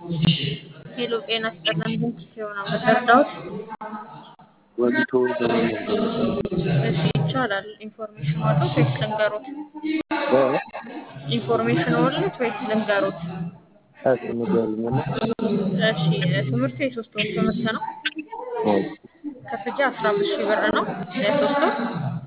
ሄሎ ጤና ይስጥልን ድምፅ ሲሆን መረዳት ወሊቶ ለመመዝገብ ነበር። እሺ ይቻላል። ኢንፎርሜሽን አሉት ወይስ ልንገሩት? ኢንፎርሜሽን አሉት ወይስ ልንገሩት? እሺ ንገሪኝና። እሺ ትምህርቱ የሶስት ወር ትምህርት ነው። ክፍያ አስራ አምስት ሺህ ብር ነው የሶስት ወር።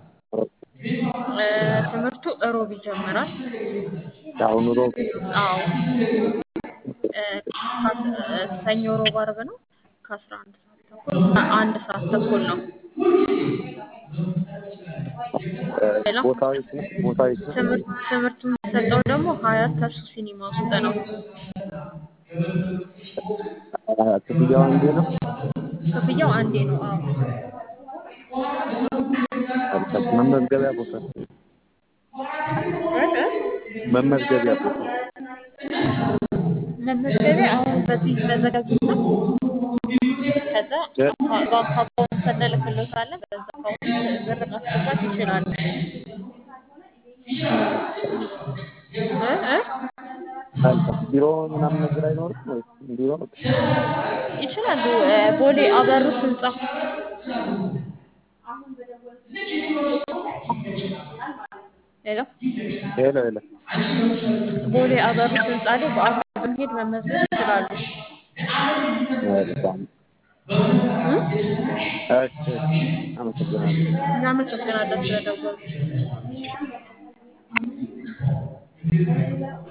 እ ትምህርቱ እሮብ ይጀምራል። አሁን ሮብ አዎ እ ከአስ- እ ሰኞ፣ ሮብ፣ አርብ ነው ከአስራ አንድ ሰዓት ተኩል እስከ አንድ ሰዓት ተኩል ነው። ሄሎ ቦታው የት ነው? ቦታው የት ነው? ትምህርት ትምህርቱ የሚሰጠው ደግሞ ሀያት ተርሱ ሲኒማ ውስጥ ነው። አ- ክፍያው አንዴ ነው? ክፍያው አንዴ ነው። አዎ አልከ- መመዝገቢያ ቦታ እ እ መመዝገቢያ ቦታ መመዝገቢያ አሁን በዚህ ተዘጋጅና ከዛ እ? አካ- ባንክ አካውንት እንልክልዎታለን። በዛ አካውንት ብር ማስገባት ይችላሉ። እ እ አልከ- ቢሮ ምናምን ነገር አይኖርም ወይስ እንዲሁ ነው? ይችላሉ። እ ቦሌ አበሩት ህንጻ ሄሎ ሄሎ ሄሎ ቦሌ አበሩት ህንጻ ላይ በአካል በመሄድ መመዝገብ ይችላሉ። መልካም። እ? እሺ እሺ አመሰግናለሁ። እናመሰግናለን ስለደወሉ።